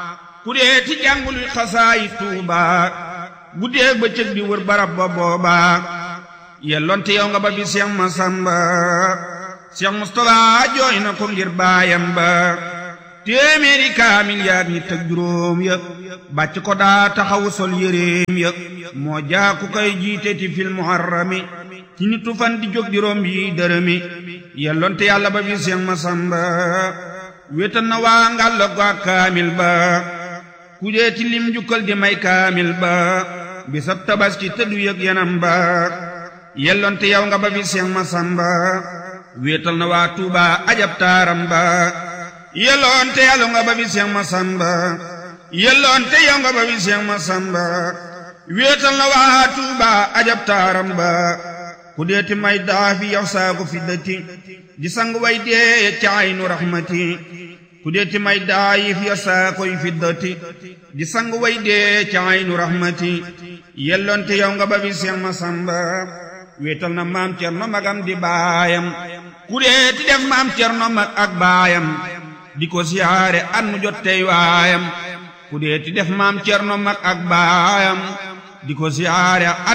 ku dee ti jàngul xasaayi tuuba guddeeg bëccëg di wër barab ba booba yelloonte yow nga ba bi Seex Masamba Seex Mustafa jooy na ko ngir baayam ba téeméeri kaamil yaag ñi teg juróom ya bàcc ko daa taxawu sol yéreem ya moo jaaku koy jiite ti fil muharrami ci nitu fan di jóg di romb yi dërëmi yelloonte yàlla ba bi Seex Masamba wéetal na waa ngàlla ko ak kaamil ba ku dee ti lim jukkal di may kaamil ba bisab tabaski tëddu yëg yanam ba yelloonte yow nga ba bi Seex Masamba wéetal na waa Tuuba ajab taaram ba yelloonte yàlla nga ba bi Seex Masamba yelloonte yow nga ba bi Seex Masamba wéetal na waa Tuuba ajab taaram ba ku deeti may daafi yow saagu fiddati di sang way dee ca aynu raxmati ku deeti may daayif yow saakoy fiddati di sang way dee ca aynu raxmati yelloonte yow nga ba bi Seex Masamba wéetal na maam Cerno magam di baayam ku deeti def maam Cerno mag ak baayam di ko siyaare at mu jot tey waayam ku deeti def maam Cerno mag ak baayam di ko siyaare